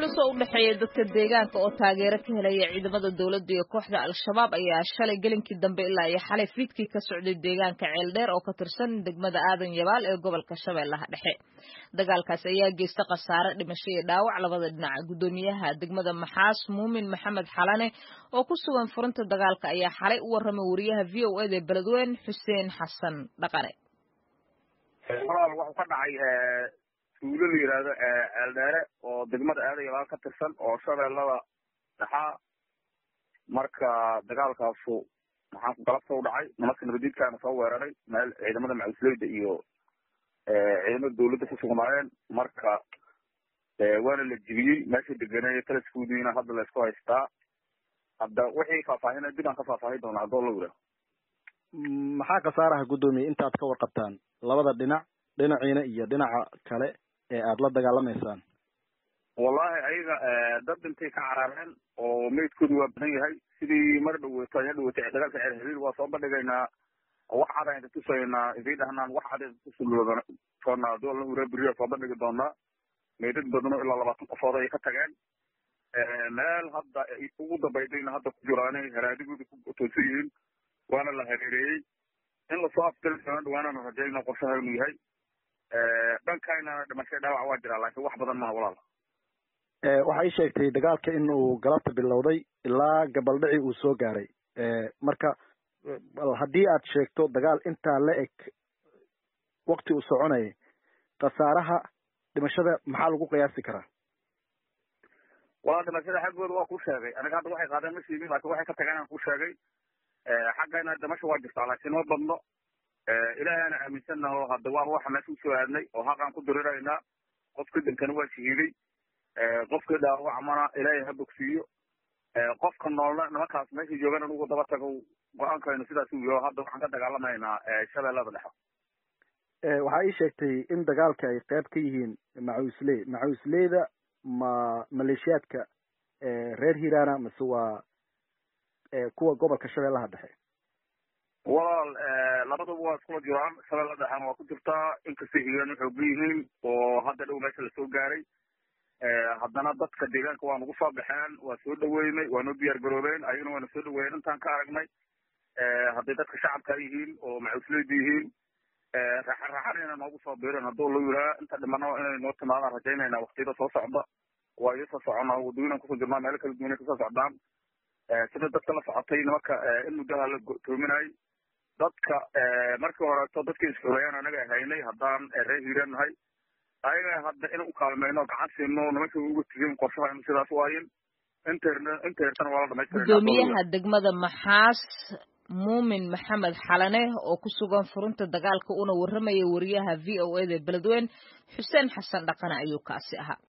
culus oo u dhexeeya dadka deegaanka oo taageero ka helaya ciidamada dowladda iyo kooxda al-shabaab ayaa shalay gelinkii dambe ilaa iyo xalay fiidkii ka socday deegaanka ceeldheer oo ka tirsan degmada aadan yabaal ee gobolka shabeellaha dhexe dagaalkaas ayaa geysta khasaare dhimasho iyo dhaawac labada dhinac guddoomiyaha degmada maxaas muumin maxamed xalane oo ku sugan furinta dagaalka ayaa xalay u warramay wariyaha v o eda beledweyne xuseen xasan dhaqane walaal wuxuu ka dhacay tuulo la yidhaahdo ceeldheere oo degmada aadan yabaal ka tirsan oo shabeellada dhexaa marka dagaalkaasu maxaan ku galabta u dhacay nimanka nabadiidkaana soo weeraray meel ciidamada macusleyda iyo ciidamada dawladda ku sugnaayeen marka waana la jibiyey meesha deganeeya talaskoodiina hadda la isku haystaa hadda wixii faahfaahina dib aan ka faahfaahin doonaa haddoo la wira maxaa khasaaraha guddoomiye intaad ka warqabtaan labada dhinac dhinaciina iyo dhinaca kale ee aada la dagaalamaysaan wallahi ayaga dad dhintay ka carareen oo meydkoodu waa badan yahay sidii mar dhaweeto aya dhaweetay dagaalka ceer hariir waa soo bandhigaynaa wax cad ayna tusaynaa idii dhahnaan wax cad ayna tusuldoonaa adoo la huraa beriya soo bandhigi doonaa meydad badano ilaa labaatan qofood ayay ka tageen meel hadda ugu dambaydayna hadda ku jiraanay haraadigoodi ku toosan yihiin waana la hareereeyey in lasoo afgali doono dhawaanana rajayna qorshaha inuu yahay dhankayna dhimashay dhaawac waa jiraa laakiin wax badan maha walaal waxaa ii sheegtay dagaalka in uu galabta bilowday ilaa gabaldhici uu soo gaaray marka bal haddii aad sheegto dagaal intaa la eg wakti uu soconayay khasaaraha dhimashada maxaa lagu qiyaasi karaa walaal dhimashada xaggooda waa ku sheegay aniga hadda waxay qaadeen ma sheegin laakin waxay ka tageen aan ku sheegay xaggayna dhimasha waa jirtaa laakiin ma badno ilaahay aana aaminsannaho hadda waaba waxa meesha usoo aadnay oo haqaan ku diriraynaa qofka dinkana waa shahiiday qofka dhaawacmana ilaahay ha bogsiiyo qofka noolna nimankaas meesha joogan anugu daba tago go-aankaynu sidaas u yaho hadda waxaan ka dagaalamaynaa shabeellada dhexe waxaa ii sheegtay in dagaalka ay qayb ka yihiin macuusley macuusleyda ma maleeshiyaadka reer hiirana mase waa kuwa gobolka shabeellaha dhexe walaal labaduba waa iskula jiraan shabeellada dhexena waa ku jirtaa inkastay hiiraan xoogan yihiin oo hadda dhow meesha lasoo gaaray haddana dadka deegaanka waa nagu soo baxeen waa soo dhaweynay waa noo diyaar garoobeen ayagana waana soo dhaweeyeen intaan ka aragnay hadday dadka shacabka yihiin oo macusleyda yihiin raaxan raaxanayna noogu soo biireen hadduu la yiraa inta dhimano inay noo timaadaan rajaynayna waktiyada soo socda waa iyo soo socona wadooyinan kusoo jirnaa meelo kala duwanay kasoo socdaan sida dadka la socotay nimanka in muddaha la toominay dadka markii horeeto dadkii isxureeyaan anaga haynay haddaan reer hiiraan nahay ayaga hadda in u kaalmayno gacan siino nimanka uga tigin qorshahaynu sidaas waayin interna intertana waa la dhamaystirana guddoomiyaha degmada maxaas muumin maxamed xalane oo ku sugan furunta dagaalka una warramaya wariyaha v o eda beledweyne xuseen xasan dhaqane ayuu kaasi ahaa